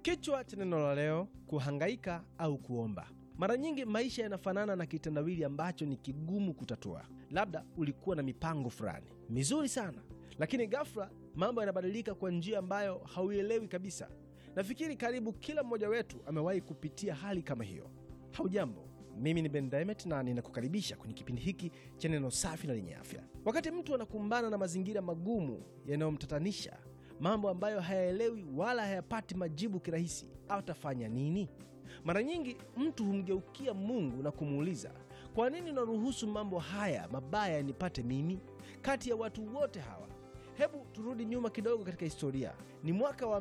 Kichwa cha neno la leo: kuhangaika au kuomba. Mara nyingi maisha yanafanana na kitendawili ambacho ni kigumu kutatua. Labda ulikuwa na mipango fulani mizuri sana, lakini ghafla mambo yanabadilika kwa njia ambayo hauielewi kabisa. Nafikiri karibu kila mmoja wetu amewahi kupitia hali kama hiyo. Haujambo, mimi ni Ben Diamond na ninakukaribisha kwenye kipindi hiki cha neno safi na lenye afya. Wakati mtu anakumbana na mazingira magumu yanayomtatanisha, mambo ambayo hayaelewi wala hayapati majibu kirahisi, atafanya nini? Mara nyingi mtu humgeukia Mungu na kumuuliza, kwa nini unaruhusu mambo haya mabaya yanipate mimi kati ya watu wote hawa? Hebu turudi nyuma kidogo katika historia. Ni mwaka wa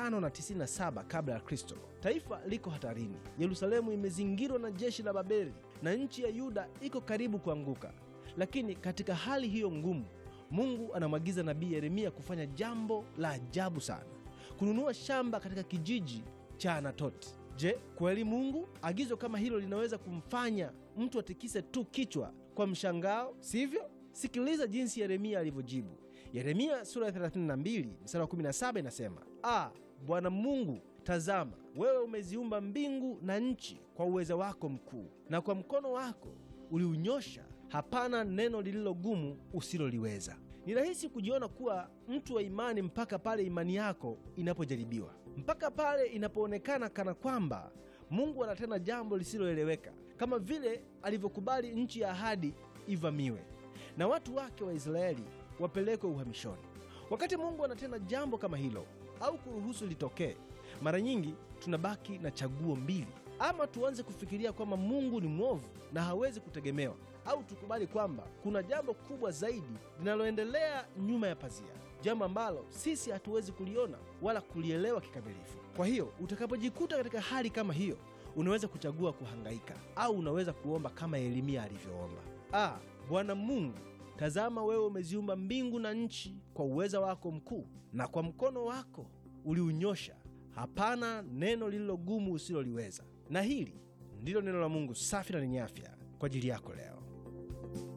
597 kabla ya Kristo. Taifa liko hatarini. Yerusalemu imezingirwa na jeshi la Babeli na nchi ya Yuda iko karibu kuanguka. Lakini katika hali hiyo ngumu, Mungu anamwagiza nabii Yeremia kufanya jambo la ajabu sana, kununua shamba katika kijiji cha Anatoti. Je, kweli Mungu agizo kama hilo linaweza kumfanya mtu atikise tu kichwa kwa mshangao, sivyo? Sikiliza jinsi Yeremia alivyojibu. Yeremia sura ya 32 mstari wa 17 inasema, Ah, Bwana Mungu, tazama, wewe umeziumba mbingu na nchi kwa uweza wako mkuu, na kwa mkono wako uliunyosha, hapana neno lililogumu usiloliweza. Ni rahisi kujiona kuwa mtu wa imani mpaka pale imani yako inapojaribiwa, mpaka pale inapoonekana kana kwamba Mungu anatenda jambo lisiloeleweka, kama vile alivyokubali nchi ya ahadi ivamiwe na watu wake Waisraeli wapelekwe uhamishoni. Wakati Mungu anatenda jambo kama hilo au kuruhusu litokee, mara nyingi tunabaki na chaguo mbili: ama tuanze kufikiria kwamba Mungu ni mwovu na hawezi kutegemewa, au tukubali kwamba kuna jambo kubwa zaidi linaloendelea nyuma ya pazia, jambo ambalo sisi hatuwezi kuliona wala kulielewa kikamilifu. Kwa hiyo utakapojikuta katika hali kama hiyo, unaweza kuchagua kuhangaika au unaweza kuomba kama Yeremia alivyoomba. Ah, Bwana Mungu, tazama wewe umeziumba mbingu na nchi kwa uweza wako mkuu, na kwa mkono wako uliunyosha, hapana neno lililogumu usiloliweza. Na hili ndilo neno la Mungu safi na lenye afya kwa ajili yako leo.